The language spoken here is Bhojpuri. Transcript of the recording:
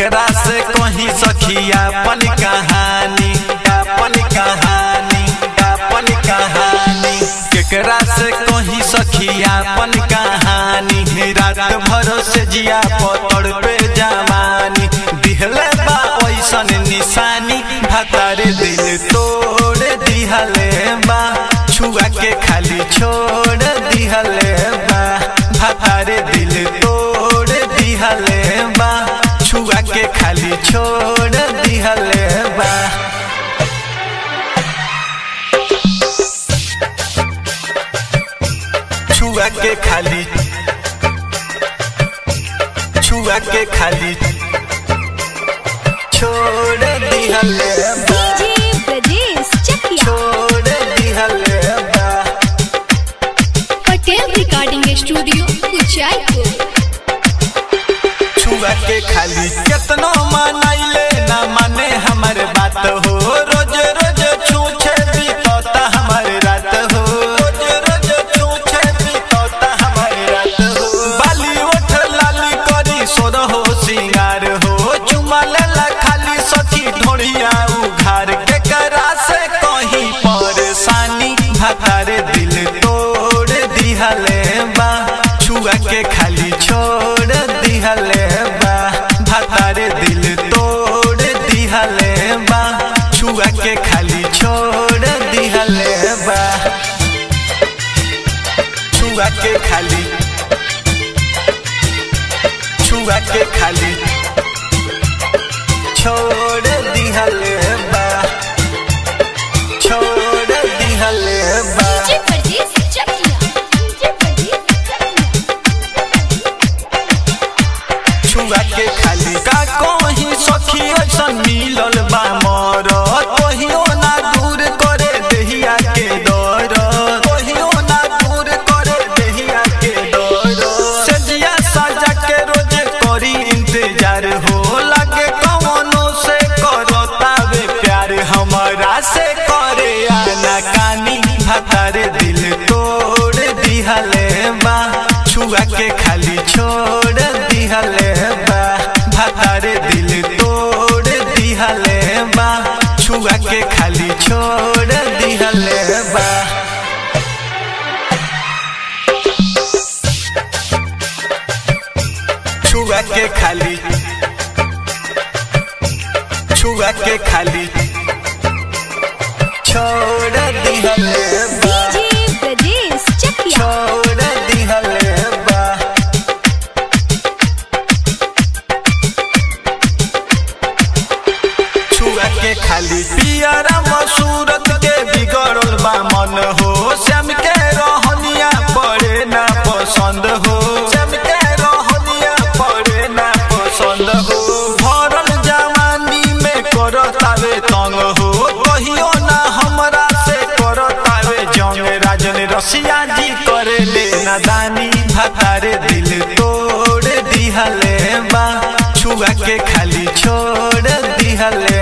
केकरा से कहीं सखिया अपन कहानी अपन कहानी अपन कहानी केकरा से कहीं सखिया अपन कहानी रात भर से जिया पतड़ पे जवानी दिहले बा ऐसन निशानी भतारे दिल तोड़ दिहले बा छुआ के खाली छोड़ दिहले बा भतारे दिल तोड़ दिहले बा छुआ के खाली छोड़ दिहले बा छुआ के खाली छुआ के खाली छोड़ दिहले बा डीजे ब्रजेश चकिया छोड़ दिहले बा पटेल रिकॉर्डिंग स्टूडियो कुचायपुर छुआ के खाली केतनो मनाइले ना माने हमर बात हो रोज रोज छूछे बीतता हमर रात हो रोज रोज छूछे बीतता हमर रात हो बाली उठ लाली करी सोर हो सिंगार हो चुमा लेला खाली सखी ढोड़िया उघार के करा से कहीं परेशानी भतारे दिल तोड़ दिहले बा छुआ के खाली छोड़ दिहले बा भतारे दिल तोड़ दिहले बा छुआ के खाली छोड़ दिहले बा छुआ के खाली छुआ के खाली छोड़ दिहले बा छोड़ दिहले बा डीजे ब्रजेश चकिया डीजे ब्रजेश चकिया छुआ के खाली का कहीं सखी ऐसन मिलल बा मर कहियो ना दूर करे देहिया के डर कहियो ना दूर करे देहिया के डर सजिया साजा के रोज करी इंतजार हो लगे कवनो से करो तावे प्यार हमारा से करे आना कानी भतारे दिल तोड़ दिहले बा छुआ के खाली छोड़ दिहले बा भतारे दिल तोड़ दिहले बा छुआ के खाली छोड़ दिहले बा छुआ के खाली छुआ के खाली छोड़ दिहले बा डीजे ब्रजेश चकिया छोड़ दिहले बा छुआ के खाली पियरा मसूरत के बिगड़ल बा मन हो श्याम के रहनिया पड़े ना पसंद हो श्याम के रहनिया पड़े ना पसंद हो भरल जवानी में करतावे तंग हो कहियो ना हमरा से करतावे जंग राजन रसिया जी करे ले नादानी भतारे दिल तोड़ दिहले बा छुआ के खाली छोड़ दिहले